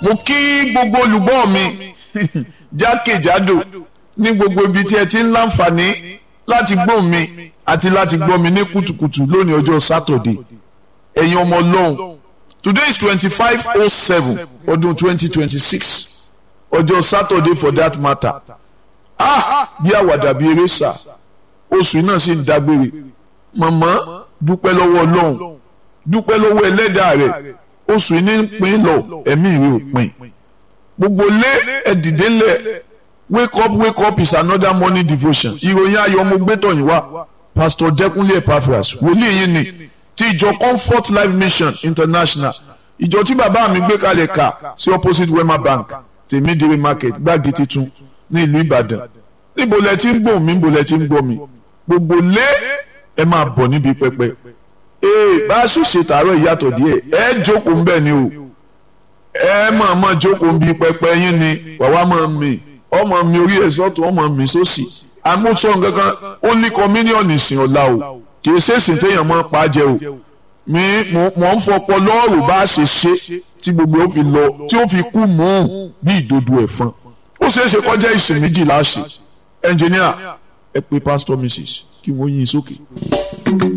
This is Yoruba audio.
mo kí gbogbo olùgbọ́ mi jákèjádò ní gbogbo ibi tí ẹ ti ń láǹfààní láti gbọ́ mi àti láti gbọ́ mi ní kùtùkùtù lónìí ọjọ́ sátọ̀dé ẹ̀yin ọmọ ọlọ́run today is twenty five oh seven ọdún twenty twenty six ọjọ́ sátọ̀dé for that matter ah bí àwàdà bí eré sà oṣù náà sì ń dágbére màmá dúpẹ́ lọ́wọ́ ọlọ́run dúpẹ́ lọ́wọ́ ẹlẹ́dàá rẹ̀ oṣù ní ń pín lọ ẹ̀mí rẹ̀ ò pín gbogbo lé ẹ̀dìdé lẹ̀ wake up wake up is another morning devotion ìròyìn ayọ̀ mo gbé tọ̀yìn wá pastor dẹkùnlé epaphras wòlíì yìí ni ti ìjọ comfort life mission international ìjọ tí bàbá mi gbé kalẹ̀ kà sí opposite wema bank tèmídìrí market gbági titun ní ìlú ìbàdàn níbo lẹ ti ń gbọ́ mi níbo lẹ ti ń gbọ́ mi gbogbo lé ẹ máa bọ̀ níbi pẹpẹ ee bá a sì ṣe tààrọ̀ ìyàtọ̀ díẹ̀ ẹ jókòó ńbẹ̀ ni o ẹ máa máa jókòó níbi pẹpẹ yín ni wàá máa mì ọmọ mi orí ẹ̀ sọ́tún ọmọ mi sósì àmúṣọ nǹkankan ó ní kọmíníọ̀nù ìsìn ọ̀la o kì í ṣe ìsìn téèyàn máa pa á jẹ o mi mọ̀ ń fọpọ lọ́ọ̀rù bá a ṣe ṣe tí gbogbo ó fi lọ tí ó fi kú mú un bí ìdodo ẹ̀fọn ó ṣeé ṣe kọjá ìsìn méjìlá ṣe ẹnjìníà ẹ pé pásítọ̀ mrs kí wọ́n yín sókè.